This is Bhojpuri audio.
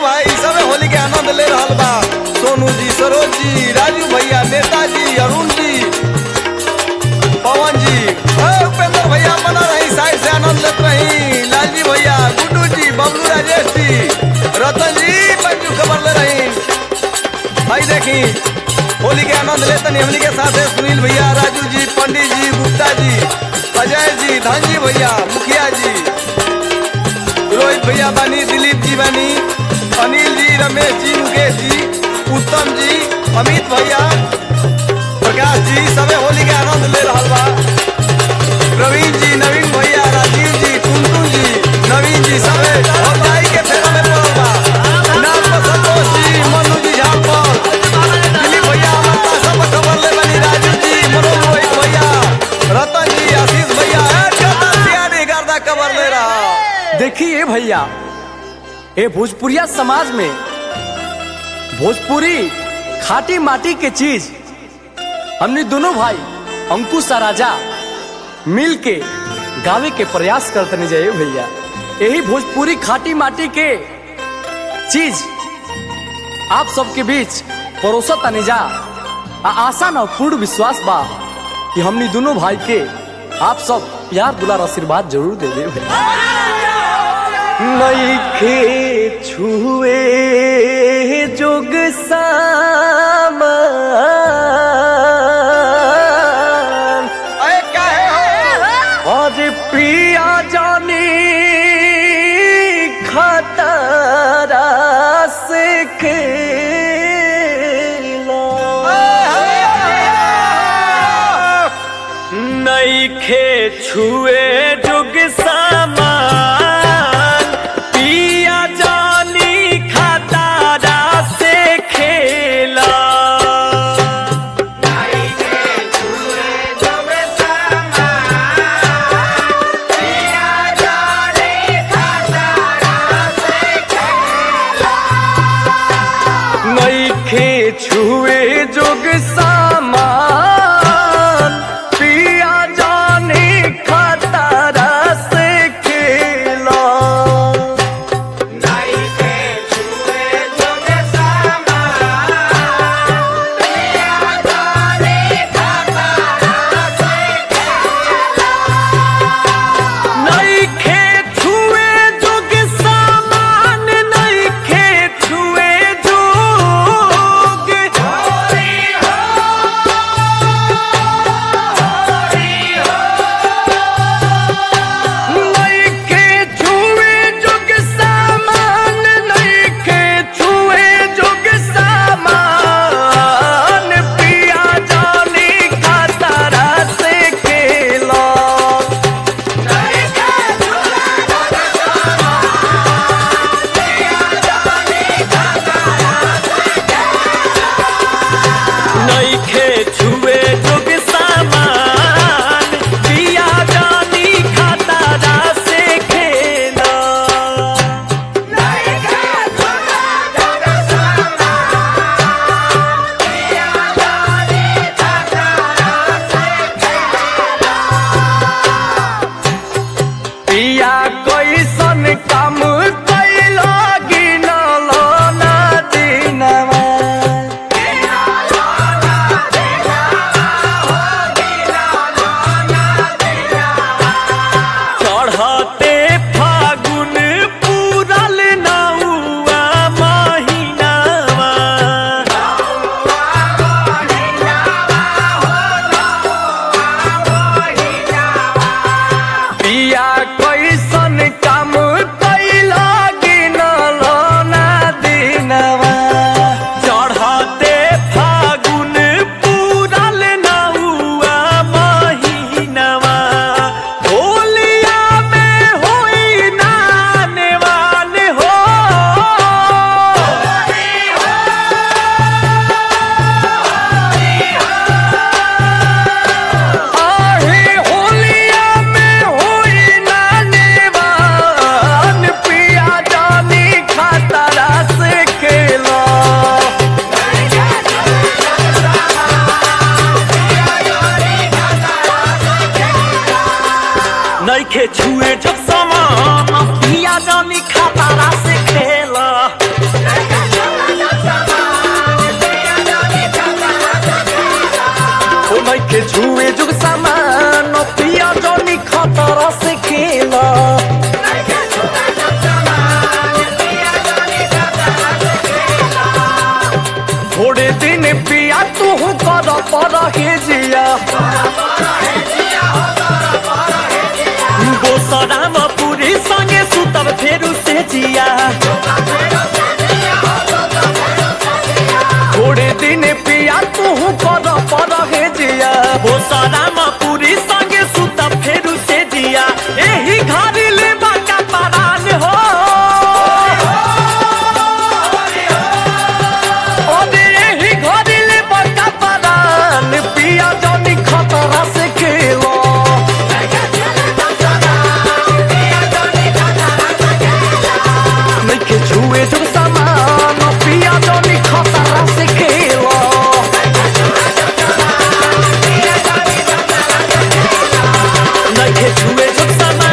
भाई सब होली के आनंद ले रहल बा सोनू जी सरोज जी राजू भैया नेताजी अरुण जी पवन जी ए, उपेंद्र भैया बना रही साइड से आनंद लेते रही लालजी भैया गुड्डू जी बबलू राजेश जी रतन जी बच्चू खबर ले रही भाई देखी होली के आनंद लेते नहीं हमनी के साथ है सुनील भैया राजू जी पंडित जी गुप्ता जी अजय जी धन जी भैया मुखिया जी रोहित भैया बानी दिलीप जी बानी अनिल जी रमेश जी मुकेश जी उत्तम जी अमित भैया प्रकाश जी सबे होली के आनंद ले रहा बा प्रवीण जी नवीन भैया राजीव जी टुनटुन जी नवीन जी सबे और भाई के फेरा में पड़ल बा नाम पर संतोष जी मनु जी झापर दिलीप भैया हमारा सब खबर ले बनी राजू जी मनोज रोहित भैया रतन जी आशीष भैया ए, चौथा सियारी गर्दा खबर ले रहा देखिए भैया ये भोजपुरिया समाज में भोजपुरी खाटी माटी के चीज हमने दोनों भाई अंकुश और राजा मिल के गावे के प्रयास करते नहीं जाइए भैया यही भोजपुरी खाटी माटी के चीज आप सबके बीच परोसा तनिजा आ आशा न पूर्ण विश्वास बा कि हमनी दोनों भाई के आप सब प्यार दुलार आशीर्वाद जरूर दे दे भैया नईखे छुए जोग सामान अरे काहे हो और पिया जानी खतरा से खेला नईखे छुए जुग सामान पिया जानी खतरा से खेला नईखे छुए जुग सामान पिया जाने खतरा से खेला नईखे छुए जुग सामान नईखे छुए जुग नईखे छुए जुग सामान नईखे छुए जुग सामान पिया जानी खतरा से खेला नईखे छुए जुग सामान पिया जानी खतरा से खेला पिया कैसन काम कैला गिनल ना दिनवा चढ़ते फागुन पूरल नौआ महीनावा पिया कैसन काम कैला गिनल ना दिनवा चढ़ते फागुन पूरल नौआ महीनवा होलिया में होई ना नेवान हो आहे होलिया में होई ना नेवान पिया जानी खतरा से खेला नईखे छुए जब समान पिया जानी खतरा से खेला खतरा से खेला थोड़े दिन पिया तू कर पर हे जिया बोसराम पूरी संगे सुतब फेरू से जिया थोड़े दिन पिया तू कर पर हे जिया बोसराम पूरी संगे सुतब फेरू से जिया एही घरी ले बाका परान हो ओदे एही घरी ले बाका परान पिया जनी खतरा से खेलो नइखे छुए जो सामान पिया जनी खतरा से खेलो नइखे छुए जो सामान